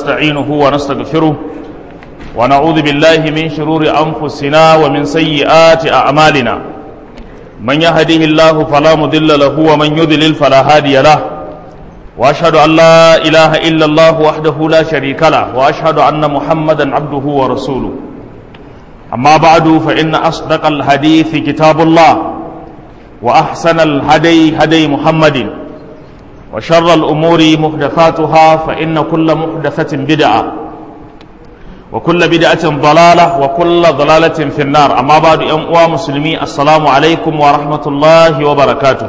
ونستعينه ونستغفره ونعوذ بالله من شرور أنفسنا ومن سيئات أعمالنا من يهده الله فلا مضل له ومن يضلل فلا هادي له وأشهد أن لا إله إلا الله وحده لا شريك له وأشهد أن محمدا عبده ورسوله أما بعد فإن أصدق الحديث كتاب الله وأحسن الهدي هدي محمد وشر الأمور محدثاتها فإن كل محدثة بدعة وكل بدعة ضلالة وكل ضلالة في النار أما بعد أموا مسلمي السلام عليكم ورحمة الله وبركاته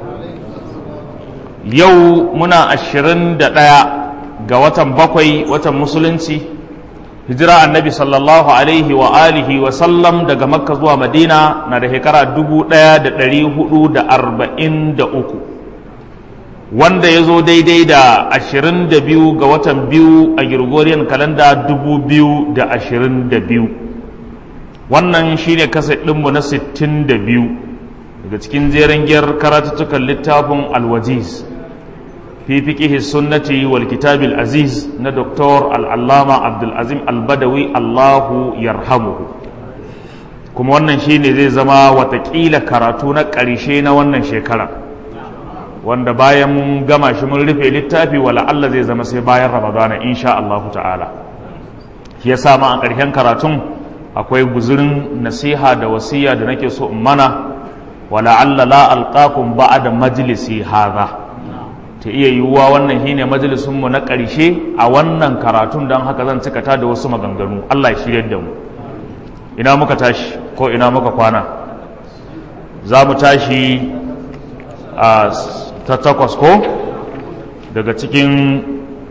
يو منا الشرن دقاء قوة بقوي وتم مسلنسي hijira annabi sallallahu alaihi wa alihi wa sallam daga makka zuwa madina na da shekara dubu ɗaya da ɗari hudu da arba'in da uku wanda ya zo daidai da ashirin da biyu ga watan biyu a gregorian kalanda dubu biyu da ashirin da biyu wannan shine kasa ɗinmu na sittin da biyu daga cikin jeren giyar karatuttukan littafin alwajiz في فقه السنة والكتاب العزيز ندكتور العلامة عبد العزيم البدوي الله يرحمه kuma wannan shine zai zama watakila karatu na ƙarshe na wannan shekara wanda bayan mun gama shi mun rufe littafi wala Allah zai zama sai bayan ramadana insha Allah ta'ala shi yasa ma a ƙarshen karatun akwai guzurin nasiha da wasiya da nake so in mana wala Allah la alqakum ba'da majlisi hadha ta iya yiwuwa wannan shine majalisunmu na ƙarshe a wannan karatun don haka zan cikata da wasu maganganu Allah ya shirya da mu ina muka tashi ko ina muka kwana za mu tashi a ta takwas ko daga cikin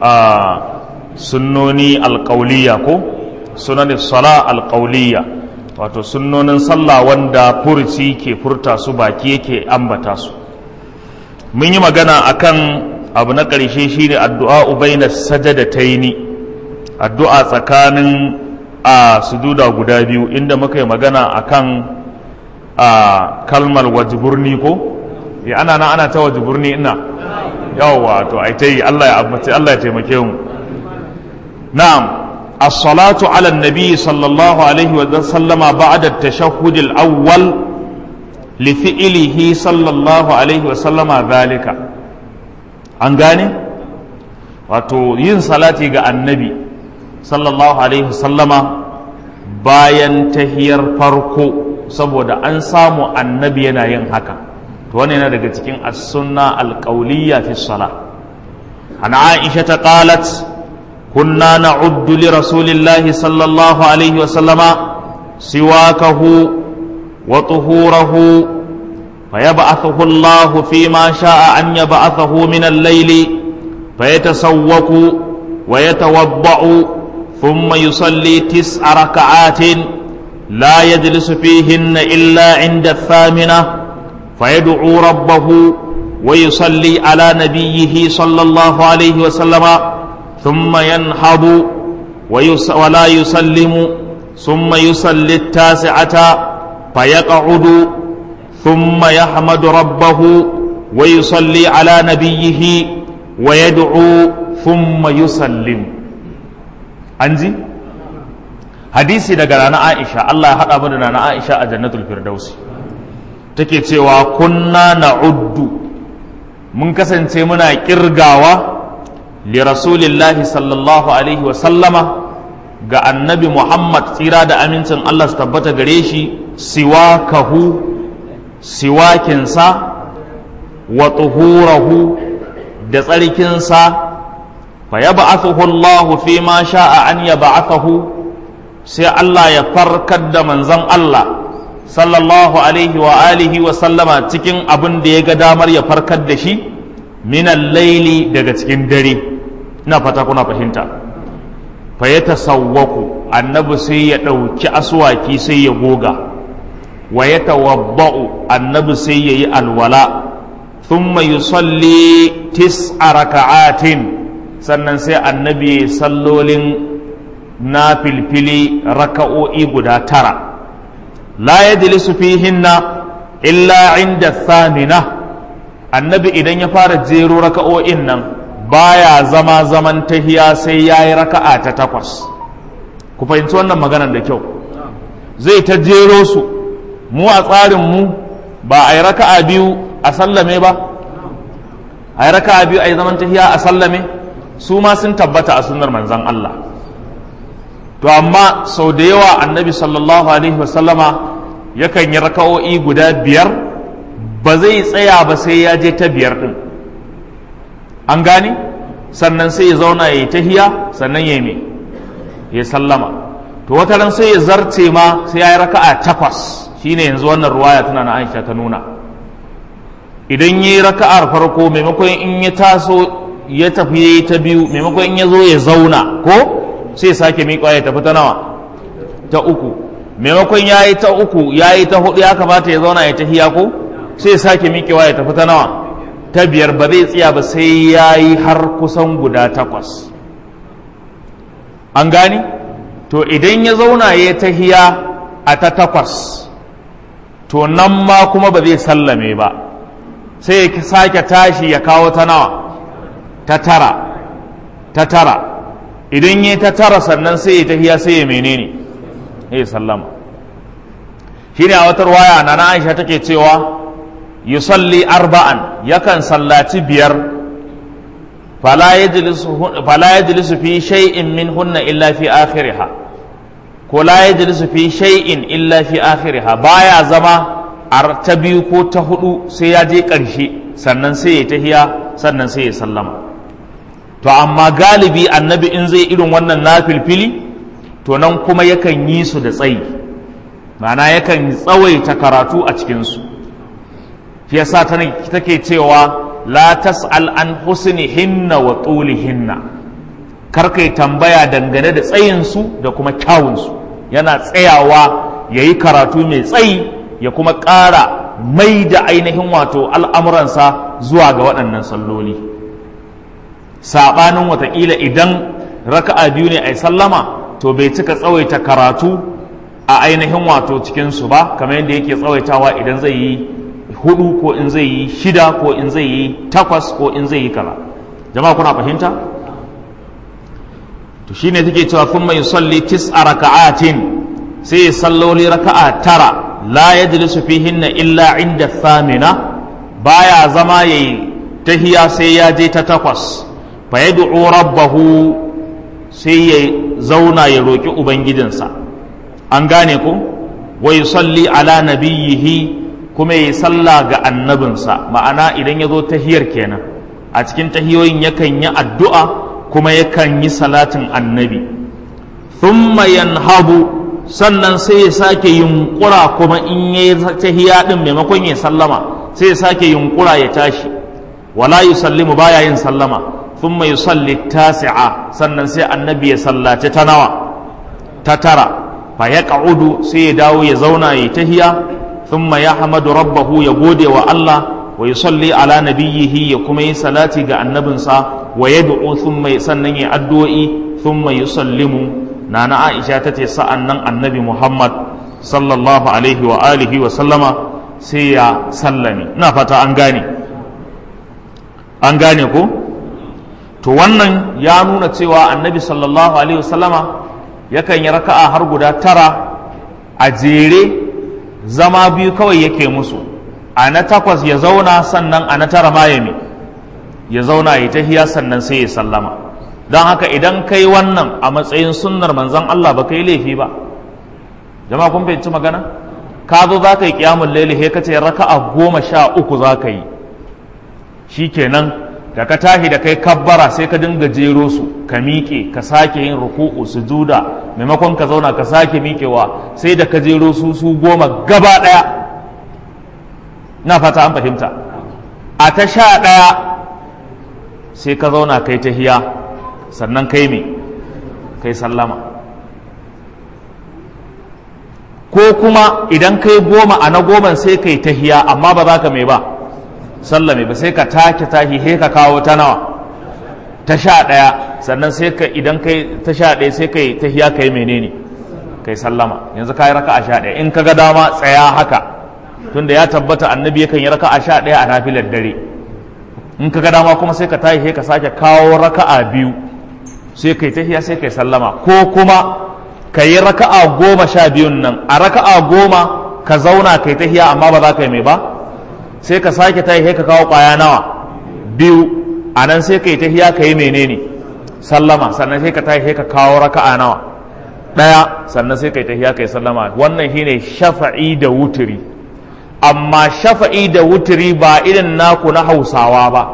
sunnoni alƙauliya ko sunanin sala alƙauliya wato sunnonin sallah wanda furci ke furta su baki yake ambata su mun yi magana akan abu na ƙarshe shine addu'a ubaina sajadataini addu'a tsakanin a sujuda guda biyu inda muka yi magana akan a kalmar wajiburni ko ya ana na ana ta wajiburni ina yawwa to ai ta yi Allah ya abbace Allah ya taimake mu na'am الصلاة على النبي صلى الله عليه وسلم بعد التشهد الأول lifi'ilihi sallallahu alaihi wasallama zalika an gane wato yin salati ga annabi sallallahu alaihi wasallama bayan tahiyar farko saboda an samu annabi yana yin haka to wannan yana daga cikin as-sunna al-qawliya fi salah an aisha ta qalat kunna na'uddu li rasulillahi sallallahu alaihi wasallama siwakahu وطهوره فيبعثه الله فيما شاء أن يبعثه من الليل فيتسوق ويتوضأ ثم يصلي تسع ركعات لا يجلس فيهن إلا عند الثامنة فيدعو ربه ويصلي على نبيه صلى الله عليه وسلم ثم ينهض ولا يسلم ثم يصلي التاسعة فيقعد ثم يحمد ربه ويصلي على نبيه ويدعو ثم يسلم أنزي hadisi daga rana Aisha Allah ya haɗa mu da rana Aisha a jannatul firdausi take cewa kunna na'uddu mun kasance muna kirgawa li rasulillahi sallallahu alaihi wa sallama ga annabi Muhammad tsira da amincin Allah su tabbata gare shi siwakahu siwakinsa wa tuhurahu da tsarkinsa fa ya ba'athuhu Allah fi ma sha'a an ya ba'athahu sai Allah ya farkar da manzon Allah sallallahu alaihi wa alihi wa sallama cikin abin da ya ga damar ya farkar da shi minan laili daga cikin dare ina fata kuna fahimta fa ya tasawwaku annabi sai ya ɗauki aswaki sai ya goga wa ya tawabba'u annabi sai ya yi alwala thumma yusalli tis'a raka'atin sannan sai annabi ya sallolin na filfili raka'o'i guda tara la yajlisu fihinna illa inda thamina annabi idan ya fara jero raka'o'in nan baya zama zaman tahiya sai ya yi raka'a ta takwas ku fahimci wannan maganar da kyau zai ta jero su mu a tsarin mu ba a yi raka'a biyu a sallame ba a yi raka'a biyu a yi zaman tahiya a sallame su ma sun tabbata a sunnar manzan Allah to amma sau da yawa annabi sallallahu alaihi wasallama yakan yi raka'o'i guda biyar ba zai tsaya ba sai ya je ta biyar din an gane sannan sai ya zauna ya yi tahiya sannan ya yi ya sallama to wata ran sai ya zarce ma sai ya yi raka'a takwas shine yanzu wannan ruwaya tana na Aisha ta nuna idan ya yi raka'ar farko maimakon in ya taso ya tafi ya yi ta biyu maimakon in ya zo ya zauna ko sai sake miƙa ya tafi ta nawa ta uku maimakon ya yi ta uku ya yi ta hudu ya kamata ya zauna ya tahiya ko sai sake miƙewa ya tafi ta nawa ta biyar ba zai tsaya ba sai ya yi har kusan guda takwas an gani to idan ya zauna ya tahiya a ta takwas to nan ma kuma ba zai sallame ba sai ya sake tashi ya kawo ta nawa ta tara ta tara idan ya ta tara sannan sai ya tahiya sai ya menene ya sallama shine a wata waya na na Aisha take cewa yusalli arba'an yakan sallaci biyar fala yajlisu fi shay'in min hunna illa fi akhiriha ko la yajlisu fi shay'in illa fi akhiriha baya zama a ta biyu ko ta hudu sai ya je ƙarshe sannan sai ya tahiya sannan sai ya sallama to amma galibi annabi in zai irin wannan nafilfili to nan kuma yakan yi su da tsayi ma'ana yakan tsawaita karatu a cikinsu shi yasa take cewa la tas'al an husnihinna wa tulihinna kar kai tambaya dangane da tsayinsu da kuma kyawunsu yana tsayawa ya yi karatu mai tsayi ya kuma ƙara mai da ainihin wato al'amuransa zuwa ga waɗannan salloli saɓanin watakila idan raka'a biyu ne a sallama to bai cika tsawaita karatu a ainihin wato cikinsu ba kamar yadda yake tsawaitawa idan zai yi hudu ko in zai yi shida ko in zai yi takwas ko in zai yi kaza jama'a kuna fahimta to shine take cewa kun mai salli tis'a raka'atin sai ya salloli raka'a tara la yajlisu fihinna illa inda thamina baya zama yayi tahiya sai ya je ta takwas fa yad'u rabbahu sai ya zauna ya roki ubangijinsa an gane ko wa yusalli ala nabiyhi kuma ya salla ga annabinsa ma'ana idan ya zo tahiyar kenan a cikin tahiyoyin yakan yi addu'a kuma yakan yi salatin annabi thumma yanhabu sannan sai ya sake yunkura kuma in ya yi tahiya din maimakon ya sallama sai ya sake yunkura ya tashi wala yusallimu baya yin sallama thumma yusalli tasi'a sannan sai annabi ya sallace ta nawa ta tara fa yaq'udu sai ya dawo ya zauna ya tahiya thumma yahmadu rabbahu ya gode wa Allah wa yusalli ala nabiyhi ya kuma yi salati ga annabinsa wa yad'u thumma sannan ya addu'o'i thumma yusallimu nana Aisha tace sa'an nan annabi Muhammad sallallahu alaihi wa alihi wa sallama sai ya sallame ina fata an gane an gane ko to wannan ya nuna cewa annabi sallallahu alaihi wa sallama yakan yi raka'a har guda tara a jere zama biyu kawai yake musu a na takwas ya zauna sannan a na tara ma ya ya zauna ya tahiya sannan sai ya sallama don haka idan kai wannan a matsayin sunnar manzon Allah ba kai laifi ba jama'a kun fahimci magana ka zo za ka yi kiyamun laili he ka ce raka'a goma sha uku za ka yi shikenan da ka tashi da kai kabbara sai ka dinga jero su ka miƙe ka sake yin ruku'u sujuda maimakon ka zauna ka sake miƙewa sai da ka jero su su goma gaba ɗaya na fata an fahimta a ta sha ɗaya sai ka zauna kai ta hiya sannan kai me kai sallama ko kuma idan kai goma a na goman sai kai ta hiya amma ba za ka mai ba sallame ba sai ka take tahi he ka kawo ta nawa ta sha ɗaya sannan sai ka idan kai ta sha ɗaya sai kai ta hiya kai menene kai sallama yanzu ka yi raka a sha ɗaya in ka ga dama tsaya haka tunda ya tabbata annabi yakan yi raka a sha ɗaya a nafilar dare in ka ga dama kuma sai ka tashi sai ka sake kawo raka'a biyu sai kai tahiya sai kai sallama ko kuma ka yi raka'a goma sha biyun nan a raka'a goma ka zauna kai tahiya amma ba za ka yi mai ba sai ka sake tashi sai ka kawo kwaya nawa biyu a nan sai ka yi tahiya ka yi menene sallama sannan sai ka tashi sai ka kawo raka'a nawa ɗaya sannan sai ka yi tahiya ka yi sallama wannan shine shafa'i da wuturi amma shafa'i da wuturi ba irin naku na hausawa ba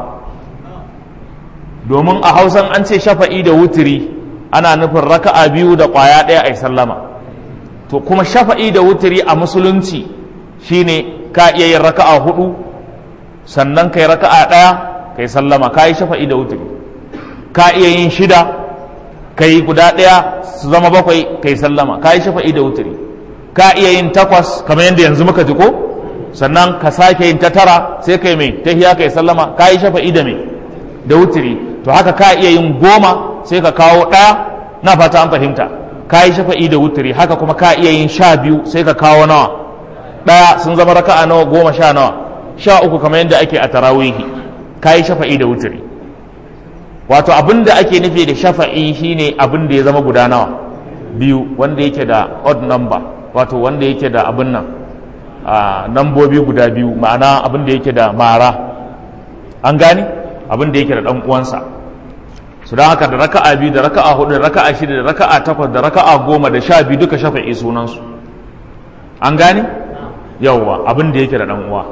domin a hausan an ce shafa'i da wuturi ana nufin raka'a biyu da ƙwaya ɗaya a yi sallama to kuma shafa'i da wuturi a musulunci shine ka iya yin raka'a hudu sannan ka yi raka'a ɗaya ka yi sallama ka yi shafa'i da wuturi ka iya yin shida ka yi guda ɗaya su zama bakwai ka yi sallama ka yi shafa'i da wuturi ka iya yin takwas kamar yadda yanzu muka ji ko sannan ka sake yin ta tara sai kai mai tahiya kai sallama ka yi shafa'i da mai da wutiri to haka ka iya yin goma sai ka kawo ɗaya na fata an fahimta ka yi shafa'i da wutiri haka kuma ka iya yin sha biyu sai ka kawo nawa ɗaya sun zama raka'a nawa goma sha nawa sha uku kamar yadda ake a tarawihi ka yi shafa'i da wutiri wato abin da ake nufi da shafa'i shine abin da ya zama guda nawa biyu wanda yake da odd number wato wanda yake da abin nan a nambobi guda biyu ma'ana abin da yake da mara an gane abin da yake da dan uwansa su don haka da raka'a biyu da raka'a hudu da raka'a shida da raka'a takwas da raka'a goma da sha biyu duka shafa'i sunansu an gane yawwa abin da yake da dan uwa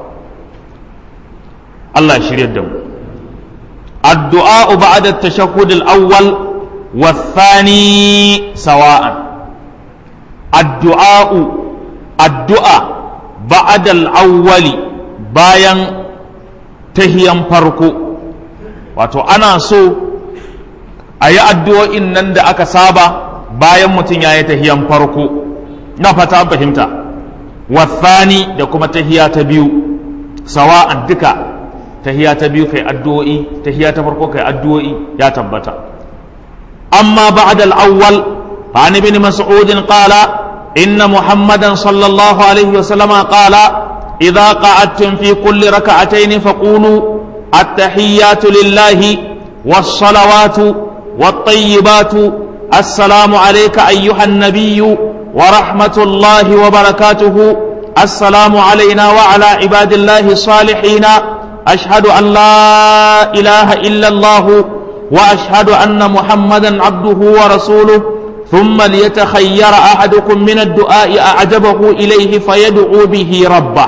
Allah ya shirya da mu addu'a ba'da at-tashahhud al-awwal والثاني سواء الدعاء الدعاء بعد الأول bayan tahiyan farko wato ana so a yi addu'o'in nan da aka saba bayan mutum ya yi tahiyan farko na fata fahimta wasani da kuma tahiya ta biyu sawa'an duka tahiya ta biyu kai addu'o'i tahiya ta farko kai addu'o'i ya tabbata amma ba'da al-awwal fa ibn mas'ud qala inna muhammadan sallallahu alaihi wa sallama qala إذا قعدتم في كل ركعتين فقولوا التحيات لله والصلوات والطيبات السلام عليك أيها النبي ورحمة الله وبركاته السلام علينا وعلى عباد الله الصالحين أشهد أن لا إله إلا الله وأشهد أن محمدا عبده ورسوله ثم ليتخير أحدكم من الدعاء أعجبه إليه فيدعو به ربه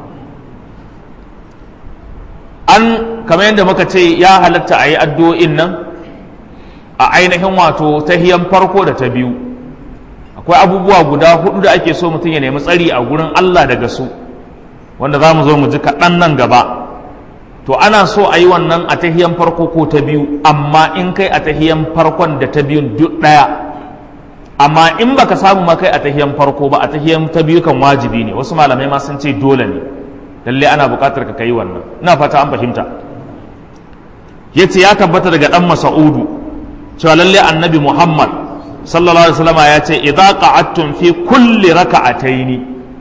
an kamar yadda muka ce ya halatta a yi addu'o'in nan a ainihin wato ta hiyan farko da ta biyu akwai abubuwa guda hudu da ake so mutum ya nemi tsari a gurin Allah daga su wanda za mu zo mu ji kaɗan nan gaba to ana so a yi wannan a ta hiyan farko ko ta biyu amma in kai a ta hiyan farkon da ta biyun duk ɗaya amma in baka samu ma kai a ta hiyan farko ba a ta hiyan ta biyu kan wajibi ne wasu malamai ma sun ce dole ne lalle ana buƙatar ka kai wannan ina fata an fahimta yace ya tabbata daga dan mas'udu cewa lalle annabi muhammad sallallahu alaihi wasallam ya ce idza qa'adtum fi kulli raka'ataini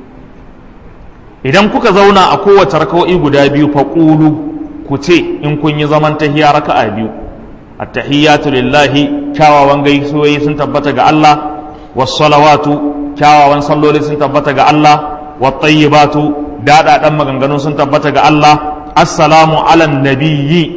idan kuka zauna a kowace raka'o'i guda biyu fa qulu ku ce in kun yi zaman tahiyya raka'a biyu at-tahiyyatu lillahi kyawawan gaisuwoyi sun tabbata ga Allah was salawatu kyawawan salloli sun tabbata ga Allah wat tayyibatu daɗaɗan maganganu sun tabbata ga Allah assalamu ala nabiyyi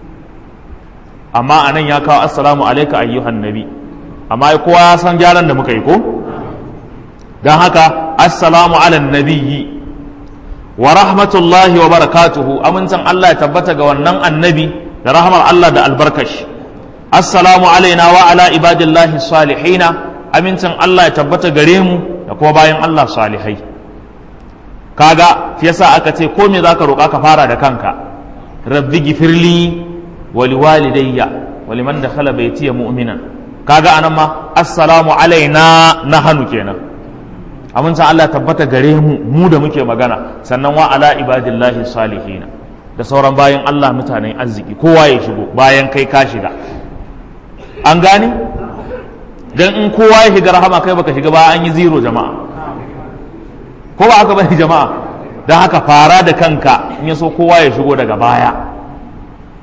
amma anan ya kawo assalamu alaika ayyuhan nabi amma kowa ya san gyaran da muka yi ko don haka assalamu ala nabiyyi wa rahmatullahi wa barakatuhu amincin Allah ya tabbata ga wannan annabi da rahmar Allah da albarkashi assalamu alaina wa ala ibadillahi salihina amincin Allah ya tabbata gare mu da kuma bayan Allah salihai kaga shi yasa aka ce ko me zaka roƙa ka fara da kanka rabbi gifirli wa liwalidayya wa liman dakhala baytiya mu'minan kaga anan ma assalamu alaina nahanu kenan amincin Allah tabbata gare mu mu da muke magana sannan wa ala ibadillahi salihina da sauran bayan Allah mutanen arziki kowa ya shigo bayan kai ka shiga an gane dan in kowa ya shiga rahama kai baka shiga ba an yi zero jama'a ko ba haka bane jama'a don haka fara da kanka in ya so kowa ya shigo daga baya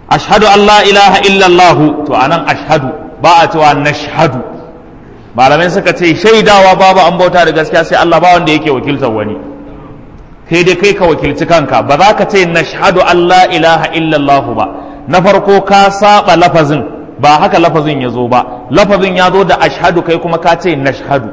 ashhadu an la ilaha illallah to anan ashhadu ba a cewa nashhadu malamai suka ce shaidawa babu an bauta da gaskiya sai Allah ba wanda yake wakiltar wani kai dai kai ka wakilci kanka ba za ka ce nashhadu an la ilaha illallah ba na farko ka saba lafazin ba haka lafazin ya zo ba lafazin ya zo da ashhadu kai kuma ka ce nashhadu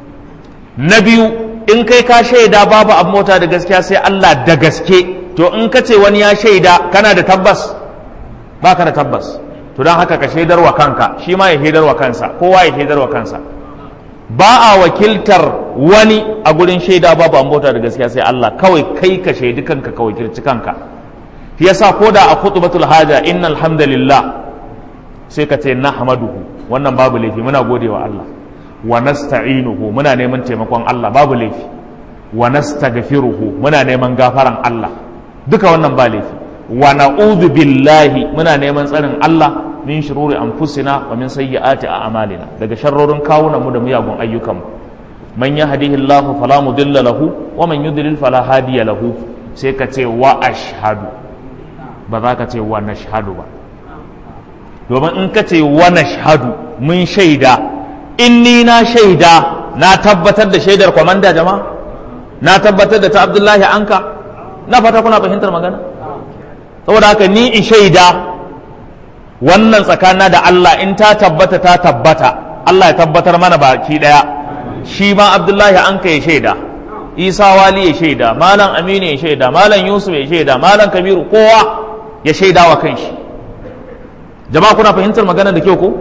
na biyu in kai ka shaida babu an bauta da gaskiya sai Allah da gaske to in ka ce wani ya shaida kana da tabbas ba ka da tabbas to don haka ka shaidar wa kanka shi ma ya shaidar wa kansa kowa ya shaidar wa kansa ba a wakiltar wani a gurin shaida babu an bauta da gaskiya sai Allah kawai kai ka shaidi kanka ka wakilci kanka shi yasa ko da a khutbatul haja innal hamdalillah sai ka ce nahmaduhu wannan babu laifi muna godewa Allah wa nasta'inuhu muna neman taimakon Allah babu laifi wa nastaghfiruhu muna neman gafaran Allah duka wannan ba laifi wa na'udhu billahi muna neman tsarin Allah min shururi anfusina wa min sayyiati a'malina daga sharrorin kawunan mu da miyagun ayyukan mu man yahdihillahu fala mudilla lahu wa man yudlil fala hadiya lahu sai ka ce wa ashhadu ba za ka ce wa nashhadu ba domin in ka ce wa nashhadu mun shaida in ni na shaida na tabbatar da shaidar kwamanda jama'a na tabbatar da ta abdullahi anka na fata kuna fahimtar magana saboda haka ni in shaida wannan tsakana da Allah in ta tabbata ta tabbata Allah ya tabbatar mana baki daya shi ma abdullahi anka ya shaida isa wali ya shaida malam aminu ya shaida malam yusuf ya shaida malam kabiru kowa ya shaida wa kanshi jama'a kuna fahimtar magana da kyau ko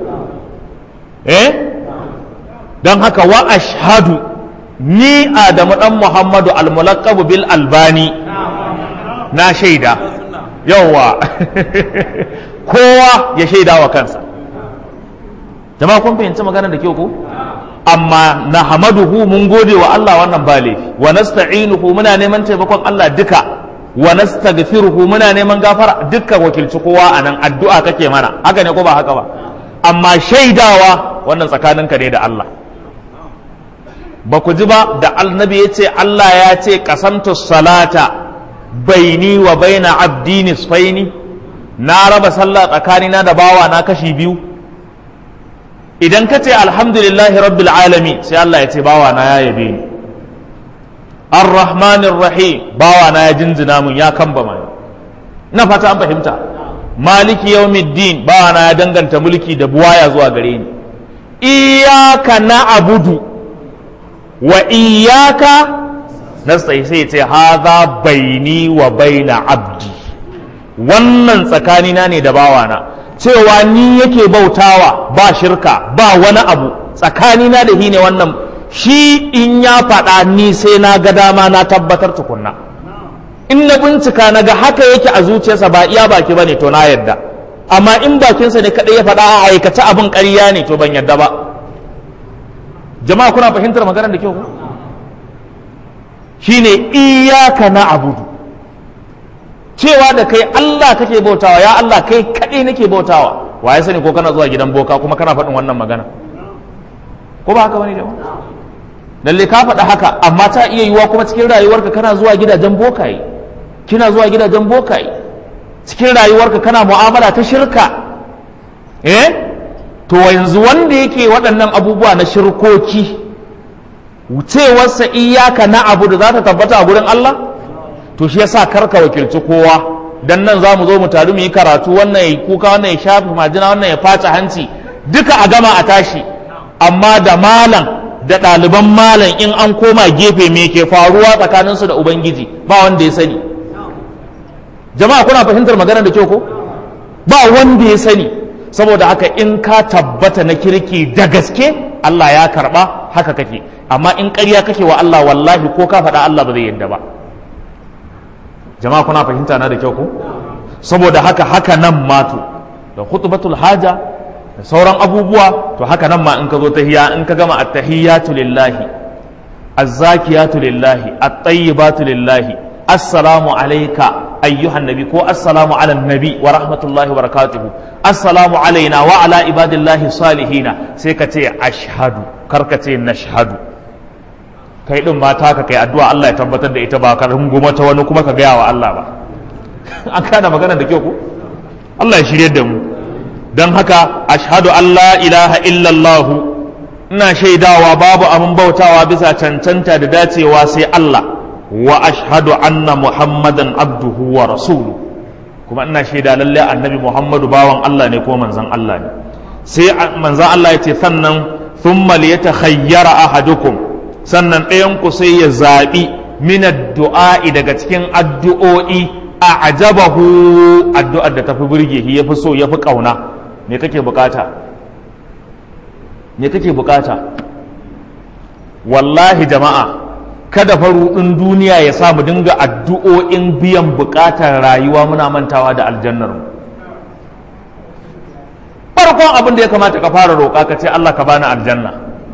eh don haka wa ashhadu ni adamu dan muhammadu almulaqabu bil albani na shaida yawwa kowa ya shaida wa kansa jama'a kun fahimci magana da kyau ko amma na hamaduhu mun gode wa Allah wannan ba laifi wa nasta'inuhu muna neman taimakon Allah duka wa nastaghfiruhu muna neman gafara dukkan wakilci kowa anan addu'a kake mana haka ne ko ba haka ba amma shaidawa wannan tsakaninka ne da Allah ba ku ji ba da annabi ya ce Allah ya ce kasamtu salata baini wa baina abdi nisfaini na raba sallah tsakanina da bawa na kashi biyu idan ka ce alhamdulillahi rabbil alami sai Allah ya ce bawa na ya yabe ni ar-rahmanir rahim bawa na ya jinjina mun ya kamba mai na fata an fahimta maliki yawmiddin bawa na ya danganta mulki da buwaya zuwa gare ni iyyaka na'budu wa iyyaka nasta'in sai ce hadha baini wa baina abdi wannan tsakanina ne da bawana cewa ni yake bautawa ba shirka ba wani abu tsakanina da shi ne wannan shi in ya faɗa ni sai na ga dama na tabbatar tukunna in na bincika na ga haka yake a zuciyarsa ba iya baki ba ne to na yadda amma in bakinsa ne kaɗai ya faɗa a aikace abin ƙarya ne to ban yadda ba jama'a kuna fahimtar maganar da kyau ko shine iyaka na abudu cewa da kai Allah kake bautawa ya Allah kai kaɗai nake bautawa wa ya sani ko kana zuwa gidan boka kuma kana faɗin wannan magana ko ba haka bane jama'a lalle ka faɗa haka amma ta iya yiwuwa kuma cikin rayuwarka kana zuwa gidajen bokaye kina zuwa gidajen bokaye cikin rayuwarka kana mu'amala ta shirka eh to yanzu wanda yake waɗannan abubuwa na shirkoki wucewarsa iyaka na abu da za ta tabbata a gurin Allah to shi yasa karka wakilci kowa dan nan za mu zo mu taru mu yi karatu wannan ya kuka wannan ya shafi majina wannan ya faca hanci duka a gama a tashi amma da malam da ɗaliban malam in an koma gefe me ke faruwa tsakaninsu da ubangiji ba wanda ya sani jama'a kuna fahimtar magana da kyau ko ba wanda ya sani saboda haka in ka tabbata na kirki da gaske Allah ya karba haka kake amma in ƙarya kake wa Allah wallahi ko ka faɗa Allah ba zai yadda ba jama'a kuna fahimta na da kyau ko saboda haka haka nan mato da khutbatul haja da sauran abubuwa to haka nan ma in ka zo tahiyya in ka gama at-tahiyyatu lillahi az-zakiyatu lillahi at-tayyibatu lillahi assalamu alayka ayyuhan nabi ko assalamu ala nabi wa rahmatullahi wa barakatuhu assalamu alaina wa ala ibadillahi salihina sai ka ce ashhadu kar ka ce nashhadu kai din mata ka kai addu'a Allah ya tabbatar da ita ba ka runguma ta wani kuma ka gaya wa Allah ba an kana magana da kyau ko Allah ya shirye da mu don haka ashhadu an la ilaha illallah ina shaidawa babu abin bautawa bisa cancanta da dacewa sai Allah wa ashhadu anna muhammadan abduhu wa rasulu kuma ina shaida lalle annabi muhammadu bawan Allah ne ko manzon Allah ne sai manzon Allah ya ce sannan thumma liyatakhayyara ahadukum sannan ɗayan ku sai ya zaɓi min addu'a'i daga cikin addu'o'i a ajabahu addu'ar da tafi burge shi yafi so yafi kauna me kake bukata me kake bukata wallahi jama'a kada faruɗin duniya ya sa mu dinga addu'o'in biyan bukatar rayuwa muna mantawa da aljannar mu farkon abin da ya kamata ka fara roƙa ka ce Allah ka bani aljanna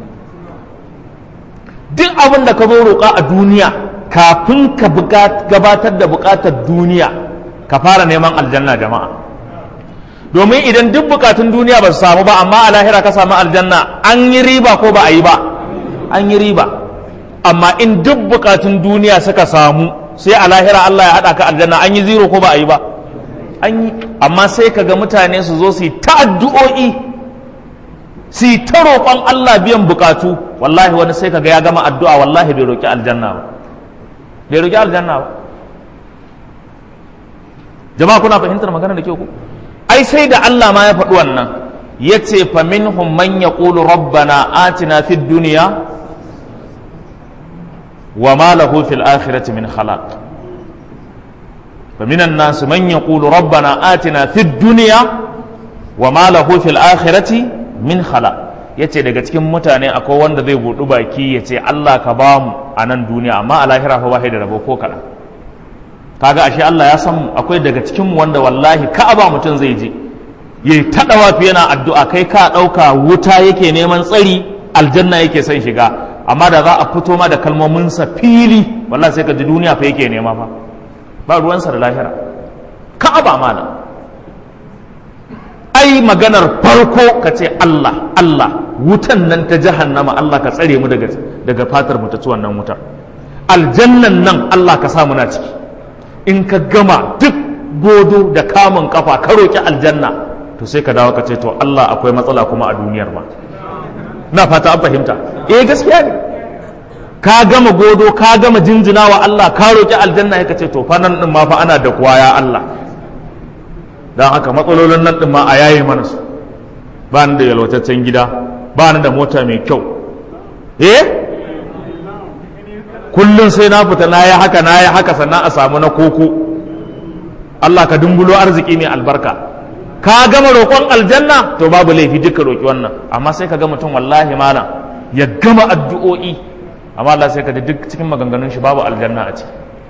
duk abin da ka zo roƙa a duniya kafin ka gabatar da buƙatar duniya ka fara neman aljanna jama'a domin idan duk bukatun duniya ba su samu ba amma a lahira ka samu aljanna an yi riba ko ba a yi ba an yi riba amma in duk bukatun duniya suka samu sai a lahira Allah ya haɗa ka aljanna an yi zero ko ba a yi ba an yi amma sai ka ga mutane su zo su yi ta addu'o'i su yi ta roƙon Allah biyan bukatu wallahi wani sai ka ga ya gama addu'a wallahi bai roƙi aljanna ba bai roƙi aljanna ba jama'a kuna fahimtar magana da ke ku ai sai da Allah ma ya faɗi wannan ya ce fa minhum man yaqulu rabbana atina fid dunya wa ma lahu fil akhirati min khalaq fa minan nas man yaqulu rabbana atina fid dunya wa ma lahu fil akhirati min khalaq yace daga cikin mutane akwai wanda zai budu baki yace Allah ka bamu a nan duniya amma a lahira fa ba da rabo ko kaɗan kaga ashe Allah ya san akwai daga cikin mu wanda wallahi ka'aba mutum zai je yayi ta dawafi yana addu'a kai ka dauka wuta yake neman tsari aljanna yake son shiga amma da za a fito ma da kalmomin sa fili wallahi sai ka ji duniya fa yake nema fa ba ruwansa da lahira ka'aba mana ai maganar farko ka ce Allah Allah wutan nan ta jahannama Allah ka tsare mu daga daga fatar mu ta ci wannan wutar aljannan nan Allah ka sa muna ciki in ka gama duk godo da kamun kafa ka roƙi aljanna to sai ka dawo ka ce to Allah akwai matsala kuma a duniyar ma na fata an fahimta eh gaskiya ne ka gama godo ka gama jinjina wa Allah ka roƙi aljanna ya ce to fa nan din ma fa ana da kuwa ya Allah dan haka matsalolin nan din ma a yaye mana su ba ni da yalwataccen gida ba ni da mota mai kyau eh kullum sai na fita na yi haka na yi haka sannan a samu na koko Allah ka dumbulo arziki mai albarka ka gama roƙon aljanna to babu laifi duka roƙi wannan amma sai ka ga mutum wallahi malam ya gama addu'o'i amma Allah sai ka ji duk cikin maganganun shi babu aljanna a ciki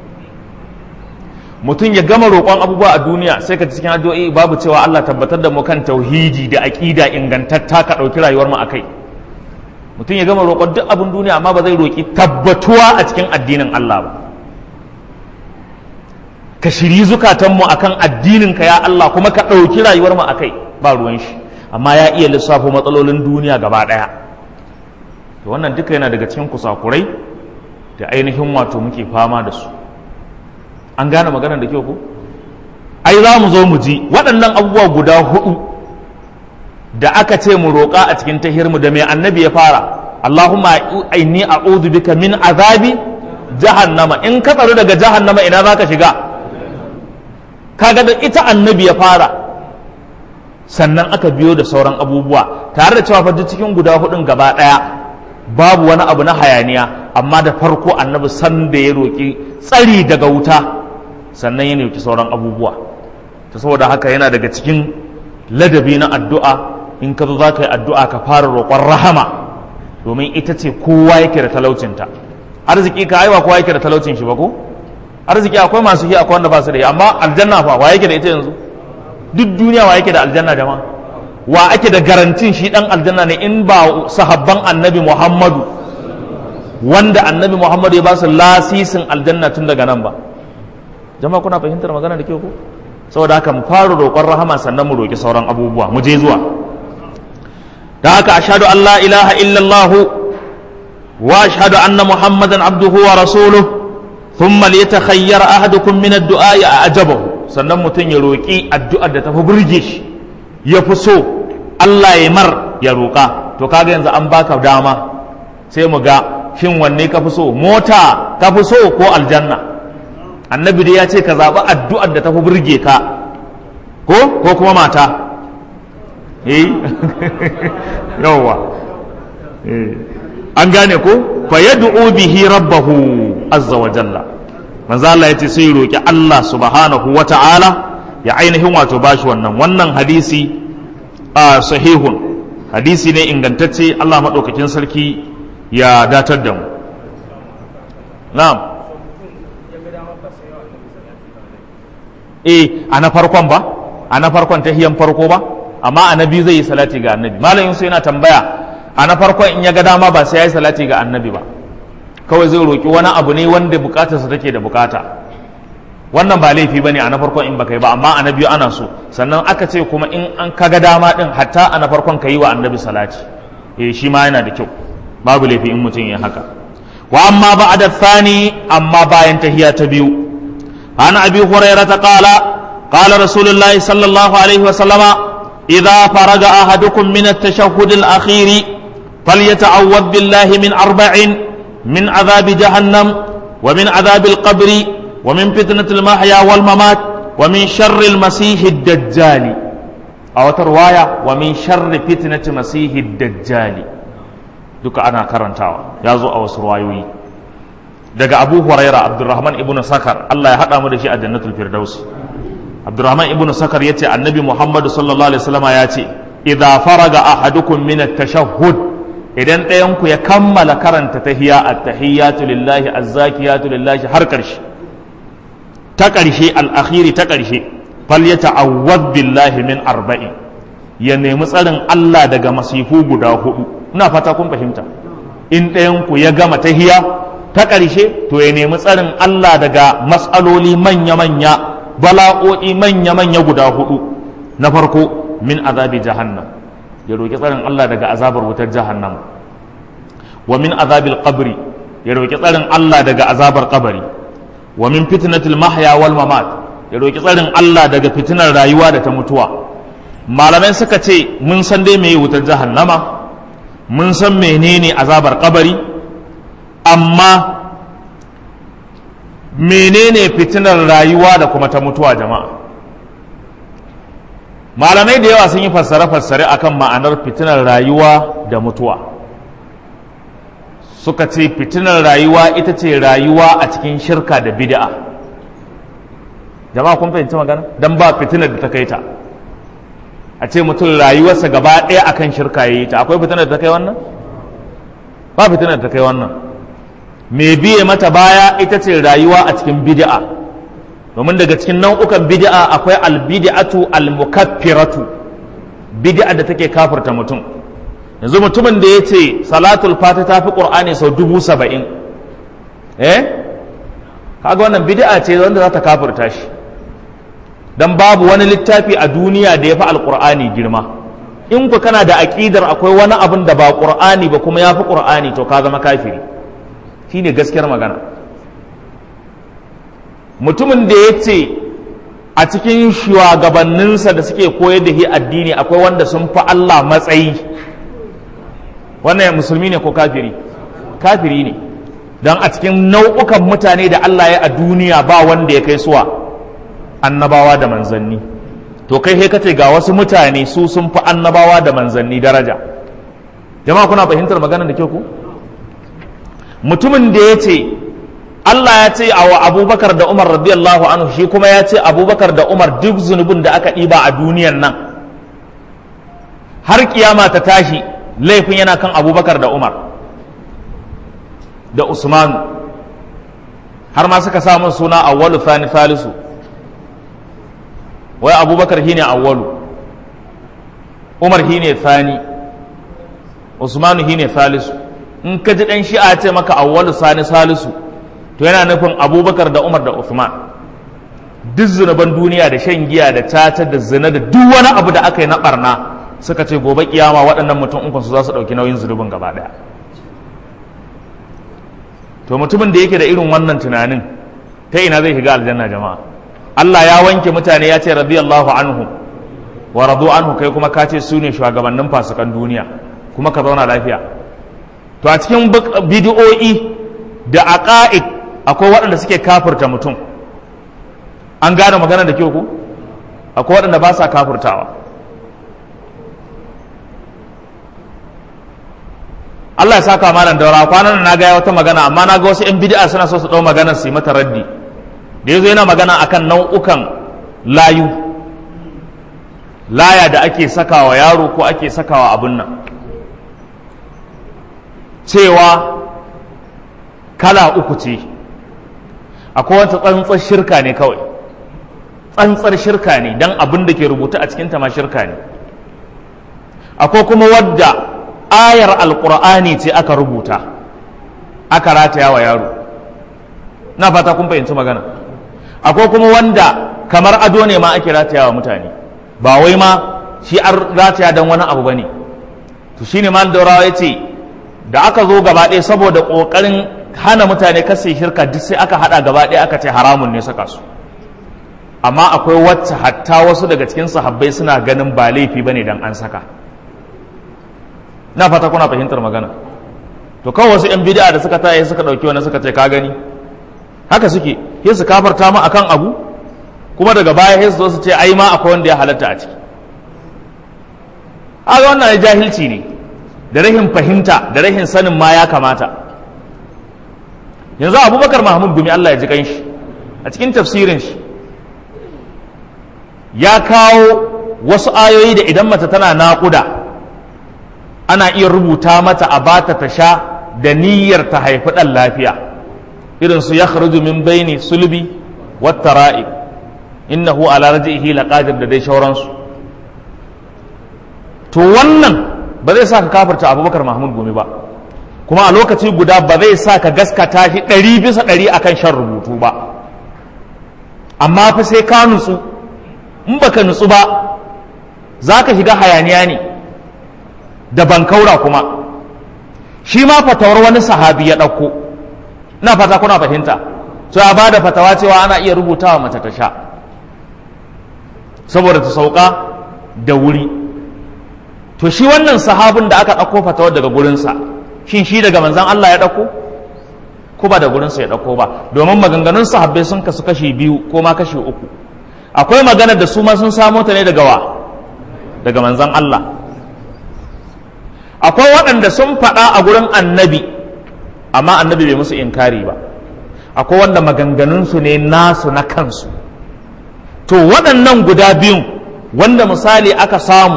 mutum ya gama roƙon abubuwa a duniya sai ka ji cikin addu'o'i babu cewa Allah tabbatar da mu kan tauhidi da aqida ingantatta ka ɗauki rayuwar mu akai mutum ya gama roƙon duk abin duniya amma ba zai roƙi tabbatuwa a cikin addinin Allah ba ka shiri zukatanmu akan addinin ka ya Allah kuma ka ɗauki rayuwar mu akai ba ruwan shi amma ya iya lissafo matsalolin duniya gaba ɗaya to wannan duka yana daga cikin kusakurai da ainihin wato muke fama da su an gane maganar da kyau ko ai za mu zo mu ji waɗannan abubuwa guda hudu da aka ce mu roƙa a cikin tahirmu da mai annabi ya fara Allahumma inni a'udhu bika min azabi jahannama in ka tsaro daga jahannama ina za ka shiga kaga da ita annabi ya fara sannan aka biyo da sauran abubuwa tare da cewa fa duk cikin guda hudun gaba daya babu wani abu na hayaniya amma da farko annabi san da ya roƙi tsari daga wuta sannan ya roƙi sauran abubuwa ta saboda haka yana daga cikin ladabi na addu'a in ka zo za ka yi addu'a ka fara roƙon rahama domin ita ce kowa yake da talaucinta arziki ka aiwa kowa yake da talaucin shi ba ko arziki akwai masu yi akwai wanda ba su da yi amma aljanna fa wa yake da ita yanzu duk duniya wa yake da aljanna jama'a wa ake da garantin shi dan aljanna ne in ba sahabban annabi muhammadu wanda annabi muhammadu ya ba su lasisin aljanna tun daga nan ba jama'a kuna fahimtar magana da ke ko saboda haka mu fara roƙon rahama sannan mu roƙi sauran abubuwa mu je zuwa da haka ashhadu an la ilaha illallah wa ashhadu anna muhammadan abduhu wa rasuluhu thumma liyatakhayyar ahadukum min ad-du'a ajabahu sannan mutum ya roƙi addu'ar da tafi burge shi ya fi so Allah ya mar ya roƙa to kaga yanzu an baka dama sai mu ga shin wanne ka fi so mota ka fi so ko aljanna annabi dai ya ce ka zaɓi addu'ar da tafi burge ka ko ko kuma mata eh yawwa an gane ko fa yad'u bihi rabbahu azza wa jalla manzo Allah yace sai roki Allah subhanahu wa ta'ala ya ainihin wato bashi wannan wannan hadisi a sahihun hadisi ne ingantacce Allah madaukakin sarki ya datar da mu na'am eh a na farkon ba a na farkon tahiyan farko ba amma a na biyu zai yi salati ga annabi malam yusuf yana tambaya a na farkon in ya ga dama ba sai ya yi salati ga annabi ba kawai zai roƙi wani abu ne wanda bukatarsa take da bukata wannan ba laifi bane a na farkon in baka yi ba amma a na biyu ana so sannan aka ce kuma in an kaga dama din hatta a na farkon ka yi wa annabi salati eh shi ma yana da kyau babu laifi in mutum ya haka wa amma ba'da thani amma bayan tahiya ta biyu an abi hurairah qala qala rasulullahi sallallahu alaihi wa sallama idza faraga ahadukum min at-tashahhud al-akhir falyata'awwad billahi min arba'in min adhab jahannam wa min adhab al-qabr wa min fitnat al-mahya wal mamat wa min sharri al-masih ad-dajjal aw tarwaya wa min sharri fitnat masih ad-dajjal duka ana karantawa ya zo a wasu ruwayoyi daga abu huraira abdurrahman ibn sakar allah ya haɗa mu da shi a jannatul firdausi abdurrahman ibn sakar ya ce annabi muhammadu sallallahu alaihi wasallama ya ce idza faraga ahadukum min at-tashahhud idan ɗayan ku ya kammala karanta tahiyya at-tahiyyatu lillahi az-zakiyatu lillahi har ƙarshe ta ƙarshe al-akhiri ta ƙarshe falyata'awwad billahi min arba'in ya nemi tsarin Allah daga masifu guda hudu ina fata kun fahimta in ɗayan ku ya gama tahiya ta ƙarshe to ya nemi tsarin Allah daga matsaloli manya-manya bala'o'i manya-manya guda hudu na farko min azabi jahannam ya roƙi tsarin Allah daga azabar wutar jahannam wa min azabil qabri ya roƙi tsarin Allah daga azabar kabari wa min fitnatil mahya wal mamat ya roƙi tsarin Allah daga fitinar rayuwa da ta mutuwa malamai suka ce mun san dai meye wutar jahannama mun san menene azabar kabari amma menene fitinar rayuwa da kuma ta mutuwa jama'a malamai da yawa sun yi fassare-fassare akan ma'anar fitinar rayuwa da mutuwa suka ce fitinar rayuwa ita ce rayuwa a cikin shirka da bid'a jama'a kun fahimci magana don ba fitinar da ta kai ta a ce mutum rayuwarsa gaba ɗaya akan shirka ya yi ta akwai fitinar da ta kai wannan ba fitinar da ta kai wannan mai biye mata baya ita ce rayuwa a cikin bid'a domin daga cikin nau'ukan bid'a akwai albid'atu almukaffiratu bid'a da take kafirta mutum yanzu mutumin da ya ce salatul fati ta fi qur'ani sau dubu saba'in eh kaga wannan bid'a ce wanda za ta kafirta shi dan babu wani littafi a duniya da ya fi alqur'ani girma in ku kana da aƙidar akwai wani abin da ba qur'ani ba kuma ya fi qur'ani to ka zama kafiri shine gaskiyar magana mutumin da ya ce a cikin shugabanninsa da suke koyar da shi addini akwai wanda sun fi Allah matsayi wannan musulmi ne ko kafiri kafiri ne don a cikin nau'ukan mutane da Allah ya a duniya ba wanda ya kai suwa annabawa da manzanni to kai sai kace ga wasu mutane su sun fi annabawa da manzanni daraja jama'a kuna fahimtar maganar da ke ku mutumin da ya ce Allah ya ce wa abubakar da umar radiyallahu anhu shi kuma ya ce abubakar da umar duk zunubin da aka ɗiba a duniyan nan har kiyama ta tashi laifin yana kan abubakar da umar da usman har ma suka samun suna awwalu thani thalisu wai abubakar shine awwalu umar shine thani usmanu shine thalisu in ka ji dan shi'a ce maka awwalu sani salisu to yana nufin abubakar da umar da usman duk zunuban duniya da shan giya da tata da zina da duk wani abu da aka yi na barna suka ce gobe kiyama waɗannan mutum ukun su za su ɗauki nauyin zunubin gaba ɗaya to mutumin da yake da irin wannan tunanin ta ina zai shiga aljanna jama'a Allah ya wanke mutane ya ce radiyallahu anhu wa radu anhu kai kuma ka ce su ne shugabannin fasikan duniya kuma ka zauna lafiya to a cikin bidiyo'i da aqaid akwai waɗanda suke kafirta mutum an gane magana da kyau ku akwai waɗanda ba sa kafirtawa Allah ya saka malam daura kwanan na ga wata magana amma na ga wasu 'yan bid'a suna so su ɗau maganar su yi mata raddi da yazo yana magana akan nau'ukan layu laya da ake sakawa yaro ko ake sakawa abun nan cewa kala uku ce akwai wata tsantsar shirka ne kawai tsantsar shirka ne don abin da ke rubuta a cikinta ma shirka ne akwai kuma wadda ayar alkur'ani ce aka rubuta aka rataya wa yaro na fata kun fahimci magana akwai kuma wanda kamar ado ne ma ake rataya wa mutane ba wai ma shi an rataya don wani abu ba ne to shine mal daurawa ya ce da aka zo gaba ɗaya saboda ƙoƙarin hana mutane kasa shirka duk sai aka haɗa gaba ɗaya aka ce haramun ne saka su amma akwai wacce hatta wasu daga cikin sahabbai suna ganin ba laifi bane dan an saka na fata kuna fahimtar magana to kawai wasu 'yan bid'a da suka taye suka ɗauki wani suka ce ka gani haka suke sai su kafarta ma akan abu kuma daga baya sai su zo su ce ai ma akwai wanda ya halatta a ciki haka wannan jahilci ne da rahin fahimta da rahin sanin ma ya kamata yanzu abubakar mahmud gumi allah ya ji kanshi a cikin tafsirin shi ya kawo wasu ayoyi da idan mace tana naƙuda ana iya rubuta mata a bata ta sha da niyyar ta haifi ɗan lafiya irin su ya min baini sulbi wata ra'i innahu ala raji'ihi laqadir da dai shauransu to wannan ba zai sa ka kafirta abubakar mahmud gumi ba kuma a lokaci guda ba zai sa ka gaskata shi ɗari bisa ɗari akan shan rubutu ba amma fa sai ka nutsu in baka nutsu ba za ka shiga hayaniya ne da bankaura kuma shi ma fatawar wani sahabi ya ɗauko na fata kuna fahimta so ya ba da fatawa cewa ana iya rubutawa mace ta sha saboda ta sauka da wuri to shi wannan sahabin da aka ɗauko fatawar daga gurinsa shin shi daga manzan Allah ya ɗauko ko ba da gurinsa ya ɗauko ba domin maganganun sahabbai sun kasu kashi biyu ko ma kashi uku akwai maganar da su ma sun samo ta ne daga wa daga manzan Allah akwai waɗanda sun faɗa a gurin annabi amma annabi bai musu inkari ba akwai wanda maganganunsu ne nasu na kansu to waɗannan guda biyun wanda misali aka samu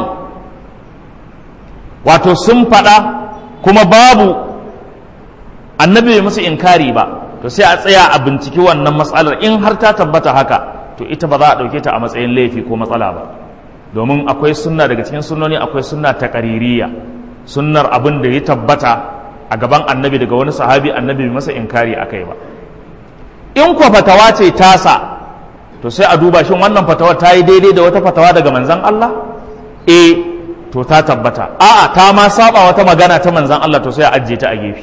wato sun faɗa kuma babu annabi bai musu inkari ba to sai a tsaya a binciki wannan matsalar in har ta tabbata haka to ita ba za a ɗauke ta a matsayin laifi ko matsala ba domin akwai sunna daga cikin sunnoni akwai sunna ta ƙaririya sunnar abin da ya tabbata a gaban annabi daga wani sahabi annabi bai masa inkari a kai ba in kuwa fatawa ce tasa to sai a duba shin wannan fatawa ta yi daidai da wata fatawa daga manzan Allah eh to ta tabbata a'a ta ma saba wata magana ta manzan Allah to sai a ajiye ta a gefe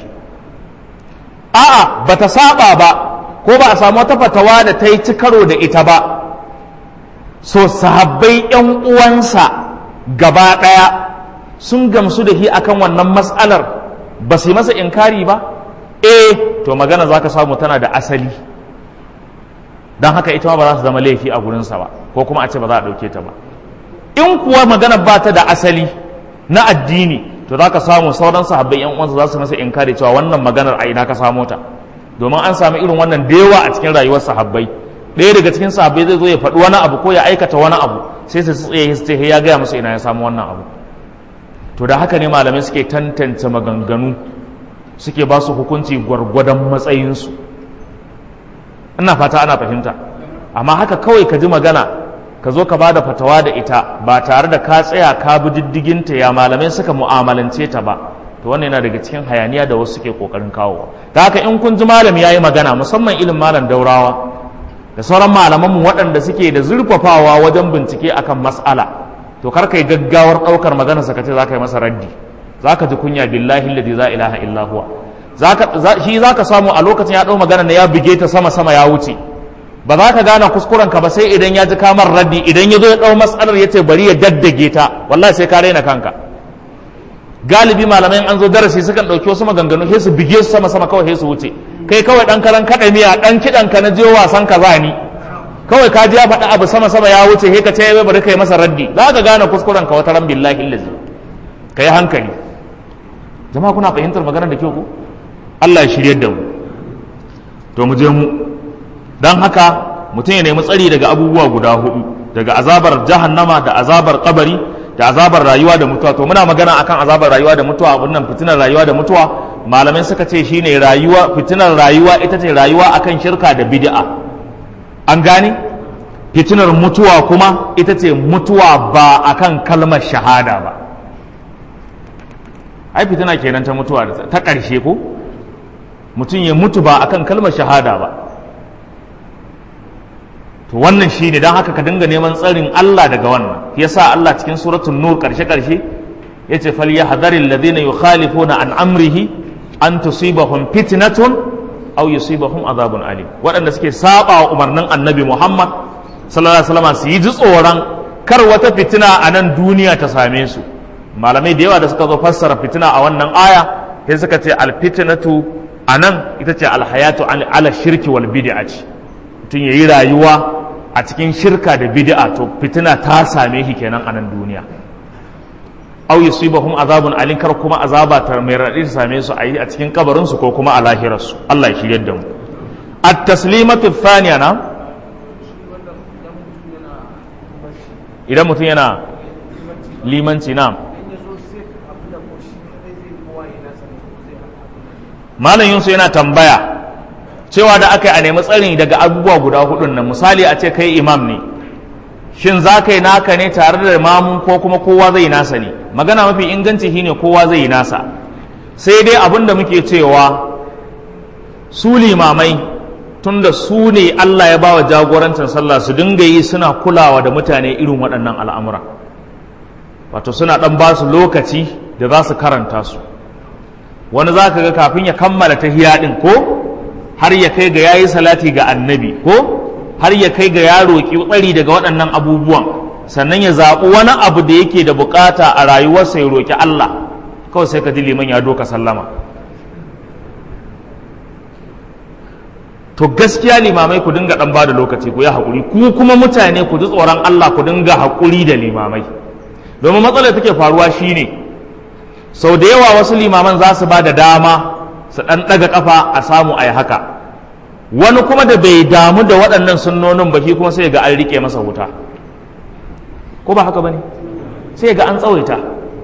a'a bata saba ba ko ba a samu wata fatawa da ta yi ci karo da ita ba so sahabbai yan uwansa gaba ɗaya sun gamsu da shi akan wannan matsalar ba su yi masa inkari ba eh to magana za ka samu tana da asali don haka ita ma ba za su zama laifi a gurinsa ba ko kuma a ce ba za a ɗauke ta ba in kuwa magana ba ta da asali na addini to za ka samu sauran sahabbai yan uwansa za su masa inkari cewa wannan maganar a ina ka samo ta domin an samu irin wannan da yawa a cikin rayuwar sahabbai ɗaya daga cikin sahabbai zai zo ya faɗi wani abu ko ya aikata wani abu sai su tsaye su ce ya gaya musu ina ya samu wannan abu to da haka ne malamai suke tantance maganganu suke ba su hukunci gwargwadon matsayinsu ina fata ana fahimta amma haka kawai ka ji magana ka zo ka ba da fatawa da ita ba tare da ka tsaya ka bi diddiginta ya malamai suka mu'amalance ta ba to wannan yana daga cikin hayaniya da wasu suke kokarin kawowa ta haka in kun ji malami ya yi magana musamman ilin malam daurawa da sauran malamanmu waɗanda suke da zurfafawa wajen bincike akan mas'ala to kar kai gaggawar ɗaukar magana sa kace zaka yi masa raddi zaka ji kunya billahi alladhi la ilaha illa huwa zaka shi zaka samu a lokacin ya ɗau magana ne ya buge ta sama sama ya wuce ba za ka gane kuskuren ka ba sai idan ya ji kamar raddi idan ya zo ya ɗau matsalar ya ce bari ya daddage ta wallahi sai ka raina kanka galibi malamai an zo darasi sukan ɗauki wasu maganganu sai su bige su sama sama kawai sai su wuce kai kawai ɗan karan kaɗa miya ɗan kiɗan ka na je wasan ka za ni kawai ka ji ya faɗi abu sama sama ya wuce sai ka ce bai bari kai masa raddi za ka gane kuskuren ka wata ran billahi illazi ka yi hankali jama'a kuna fahimtar maganar da kyau ko Allah ya shirye da mu to mu je mu dan haka mutum ya nemi tsari daga abubuwa guda hudu daga azabar jahannama da azabar kabari da azabar rayuwa da mutuwa to muna magana akan azabar rayuwa da mutuwa wannan fitinar rayuwa da mutuwa malamai suka ce shine rayuwa fitinar rayuwa ita ce rayuwa akan shirka da bid'a an gane fitinar mutuwa kuma ita ce mutuwa ba akan kalmar shahada ba ai fitina kenan ta mutuwa ta ƙarshe ko mutum ya mutu ba akan kalmar shahada ba to wannan shi ne don haka ka dinga neman tsarin Allah daga wannan yasa Allah cikin suratul nur karshe karshe yace fal yahdharil ladina yukhalifuna an amrihi an tusibahum fitnatun aw yusibahum azabun alim waɗanda suke saba wa umarnin annabi Muhammad sallallahu alaihi wasallam su yi ji tsoron kar wata fitina a nan duniya ta same su malamai da yawa da suka zo fassara fitina a wannan aya sai suka ce al fitnatu anan ita ce al hayatu ala shirki wal bid'ati mutum yayi rayuwa a cikin shirka da bid'a to fitina ta same shi kenan a nan duniya aw yusibahum azabun alin kar kuma azaba ta mai raɗi ta same su a yi a cikin kabarin su ko kuma a lahirar su Allah ya shirye da mu at-taslimatu thaniya na idan mutum yana limanci na malam yunsu yana tambaya cewa da aka yi a nemi tsari daga abubuwa guda hudun nan misali a ce kai imam ne shin za ka yi naka ne tare da mamun ko kuma kowa zai nasa ne magana mafi inganci shine kowa zai yi nasa sai dai abin da muke cewa su limamai tunda su ne Allah ya bawa jagorancin sallah su dinga yi suna kulawa da mutane irin waɗannan al'amura wato suna ɗan ba su lokaci da za su karanta su wani za ka ga kafin ya kammala ta ɗin ko har ya kai ga yayi salati ga annabi ko har ya kai ga ya roƙi tsari daga waɗannan abubuwan sannan ya zaɓi wani abu da yake da bukata a rayuwarsa ya roƙi Allah kawai sai ka ji liman ya doka sallama to gaskiya limamai ku dinga ɗan bada lokaci ku yi haƙuri ku kuma mutane ku ji tsoron Allah ku dinga haƙuri da limamai domin matsalar take faruwa shine sau da yawa wasu limaman za su ba da dama su ɗan ɗaga ƙafa a samu a yi haka wani kuma da bai damu da waɗannan sunnonin ba shi kuma sai ga an riƙe masa wuta ko ba haka ba ne sai ga an tsawaita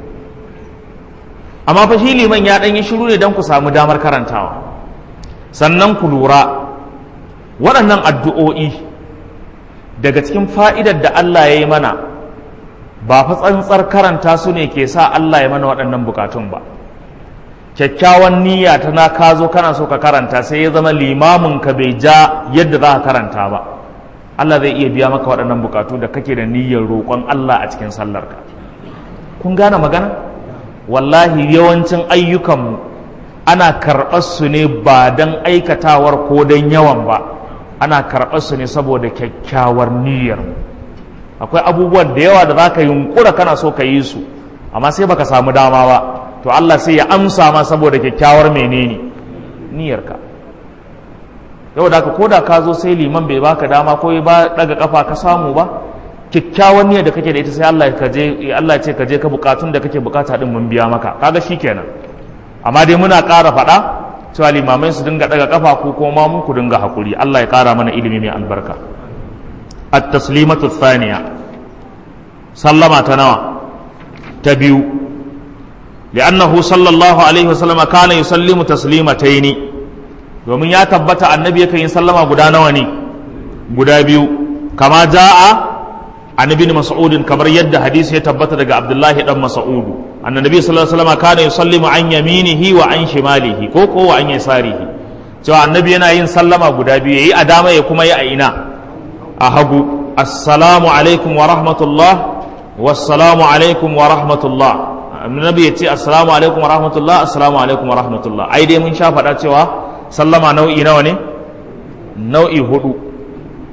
amma fa shi liman ya ɗan yi shiru ne don ku samu damar karantawa sannan ku lura waɗannan addu'o'i daga cikin fa'idar da Allah ya yi mana ba fa tsantsar karanta su ne ke sa Allah ya mana waɗannan bukatun ba kyakkyawan niyya ta na ka zo kana so ka karanta sai ya zama limamin ka bai ja yadda za ka karanta ba Allah zai iya biya maka waɗannan bukatu da kake da niyyar roƙon Allah a cikin sallarka kun gane magana wallahi yawancin ayyukanmu ana karɓar su ne ba don aikatawar ko don yawan ba ana karɓar su ne saboda kyakkyawar niyyar akwai abubuwan da yawa da za ka yunkura kana so ka yi su amma sai baka samu dama ba to Allah sai ya amsa ma saboda kyakkyawar menene niyyarka yau da ka koda ka zo sai liman bai baka dama ko ba daga kafa ka samu ba kyakkyawar niyyar da kake da ita sai Allah ka je Allah ya ce ka je ka bukatun da kake bukata din mun biya maka kaga shikenan amma dai muna ƙara faɗa cewa limamai su dinga daga kafa ko kuma mun ku dinga hakuri Allah ya ƙara mana ilimi mai albarka at-taslimatu thaniya sallama ta nawa ta biyu لأنه صلى الله عليه وسلم كان يسلم تسليمتين domin ya tabbata annabi yakan yi sallama guda nawa ne guda biyu kama ja'a an ibn mas'ud kamar yadda hadisi ya tabbata daga abdullahi dan mas'ud annabi sallallahu alaihi wasallam kana yusallimu an yaminihi wa an shimalihi ko ko wa an yasarihi cewa annabi yana yin sallama guda biyu yayi a dama ya kuma yi a ina a hagu assalamu alaikum wa rahmatullah wassalamu alaikum wa rahmatullah annabi ya ce assalamu alaikum wa rahmatullah assalamu alaikum wa rahmatullah ai dai mun sha faɗa cewa sallama nau'i nawa ne nau'i hudu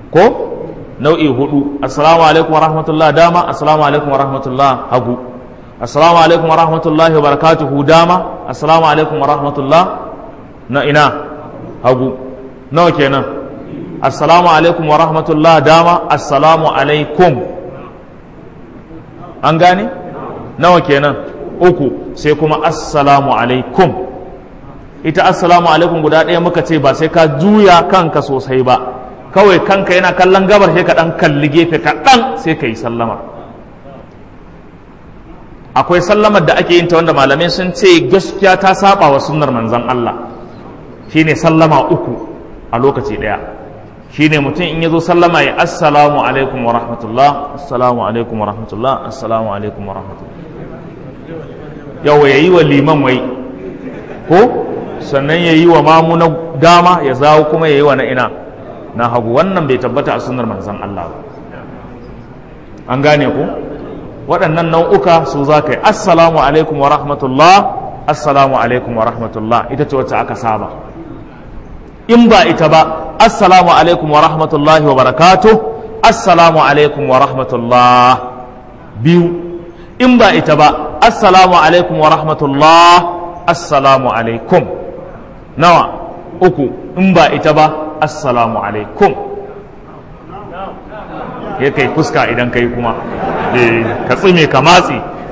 ko nau'i hudu assalamu alaikum wa rahmatullah dama assalamu alaikum wa rahmatullah hagu assalamu alaikum wa rahmatullahi wa barakatuhu dama assalamu alaikum wa rahmatullah na ina hagu nawa kenan assalamu alaikum wa rahmatullah dama assalamu alaikum an gane nawa kenan uku sai kuma assalamu alaikum ita assalamu alaikum guda ɗaya muka ce ba sai ka juya kanka sosai ba kawai kanka yana kallon gabar sai ka ɗan kalli gefe kaɗan sai ka yi sallama akwai sallamar da ake yin ta wanda malamai sun ce gaskiya ta saba wa sunnar manzon Allah shine sallama uku a lokaci ɗaya shine mutum in ya zo sallama ya assalamu alaikum wa rahmatullah assalamu alaikum wa rahmatullah assalamu alaikum wa rahmatullah yawa ya yi wa liman wai ko sannan ya yi wa mamu na dama ya zawo kuma ya yi wa na ina na hagu wannan bai tabbata a sunnar manzan Allah ba an gane ku waɗannan nau'uka su za ka yi assalamu alaikum wa rahmatullah assalamu alaikum wa rahmatullah ita ce wacce aka saba in ba ita ba assalamu alaikum wa rahmatullahi wa barakatuh assalamu alaikum wa rahmatullah biyu in ba ita ba assalamu alaikum wa rahmatullah assalamu alaikum nawa uku in ba ita ba assalamu alaikum ya kai fuska idan kai kuma ka tsime ka matsi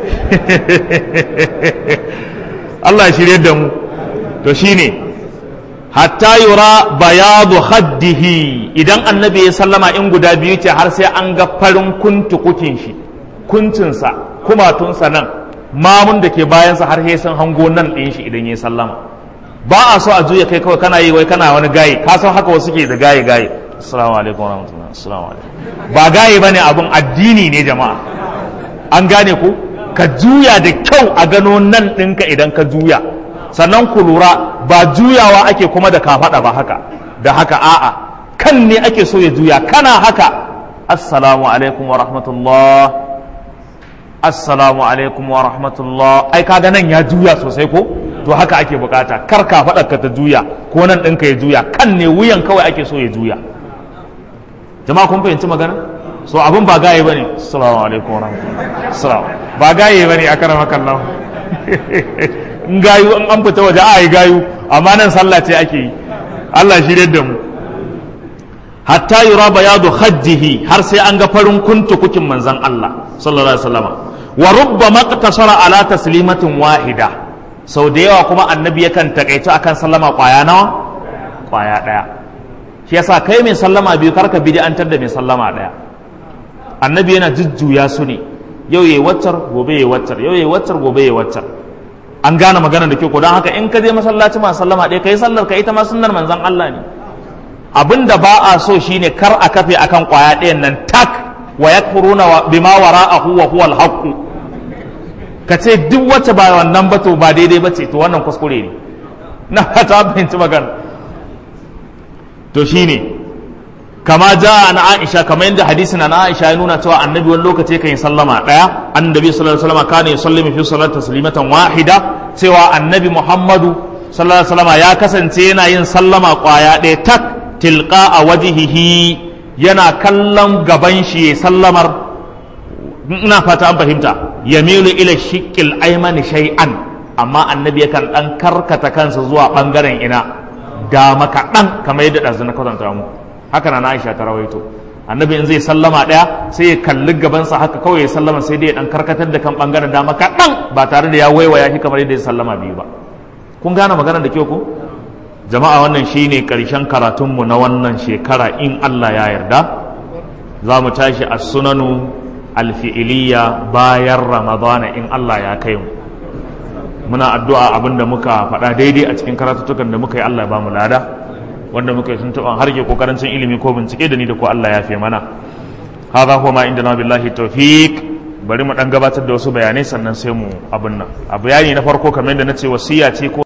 Allah shirye da mu to shine hatta yura bayadu haddihi idan annabi ya sallama in guda biyu ce har sai an ga farin kuntu kukin shi kuncinsa kumatunsa nan mamun da ke bayansa har sai sun hango nan ɗin shi idan ya sallama ba a so a juya kai kawai kana yi wai kana wani gaye ka san haka wasu ke da gaye gaye assalamu alaikum warahmatullahi assalamu alaikum ba gaye bane abun addini ne jama'a an gane ku ka juya da kyau a gano nan ɗinka idan ka juya sannan ku lura ba juyawa ake kuma da kafaɗa ba haka da haka a'a kan ne ake so ya juya kana haka assalamu alaikum wa rahmatullah assalamu alaikum wa rahmatullah ai kaga nan ya juya sosai ko to haka ake bukata kar ka ka ta juya ko nan ɗinka ya juya kan ne wuyan kawai ake so ya juya jama'a kun fahimci magana so abin ba gaye bane assalamu alaikum wa rahmatullah ba gaye bane a karama kallon in gayu in an fita waje a yi gayu amma nan sallah ce ake yi Allah shi da mu hatta yura bayadu hajjihi har sai an ga farin kuntu kukin manzan Allah sallallahu alaihi wasallam wa rubba maqtasara ala taslimatin wahida sau da yawa kuma annabi yakan takaitu akan sallama kwaya nawa kwaya daya shi yasa kai mai sallama biyu karka bid'antar da mai sallama daya annabi yana jujjuya su ne yau yayi waccar gobe yayi waccar yau yayi waccar gobe yayi waccar an gane magana da ke ko don haka in ka je masallaci ma sallama ɗaya kai sallar ka ita ma sunnar manzon Allah ne abin da ba a so shine kar a kafe akan kwaya ɗayan nan tak wa yakfuruna bima wara'ahu wa huwa al-haqq ka ce duk wacce ba wannan ba to ba daidai ba ce to wannan kuskure ne na ta fahimci magana to shine kama ja na Aisha kamar yadda hadisin na Aisha ya nuna cewa annabi wani lokaci kan yi sallama daya annabi sallallahu alaihi wasallam kana yusallimu fi salati taslimatan wahida cewa annabi Muhammadu sallallahu alaihi wasallam ya kasance yana yin sallama kwaya ɗaya tak tilqa a wajihihi yana kallon gaban shi ya sallamar ina fata an fahimta yamilu ila shiqqil aymani shay'an amma annabi yakan dan karkata kansa zuwa bangaren ina dama kaɗan kamar yadda ɗazu na kwatanta mu haka na Aisha ta rawaito annabi in zai sallama ɗaya sai ya kalli gabansa haka kawai ya sallama sai dai ya dan karkatar da kan bangaren dama kaɗan ba tare da ya waiwaya shi kamar yadda ya sallama biyu ba kun gane maganar da kyau ko jama'a wannan shine karshen karatunmu na wannan shekara in Allah ya yarda za mu tashi a sunanu alfi'iliya bayan ramadana in Allah ya kai mu muna addu'a abinda muka faɗa daidai a cikin karatuttukan da muka yi Allah ya ba mu lada wanda muka yi tuntuɓan harke ko karancin ilimi ko bincike da ni da ko Allah ya fi mana hadha huwa ma indana billahi tawfiq bari mu dan gabatar da wasu bayanai sannan sai mu abin nan a bayani na farko kamar yadda nace wasiya ce ko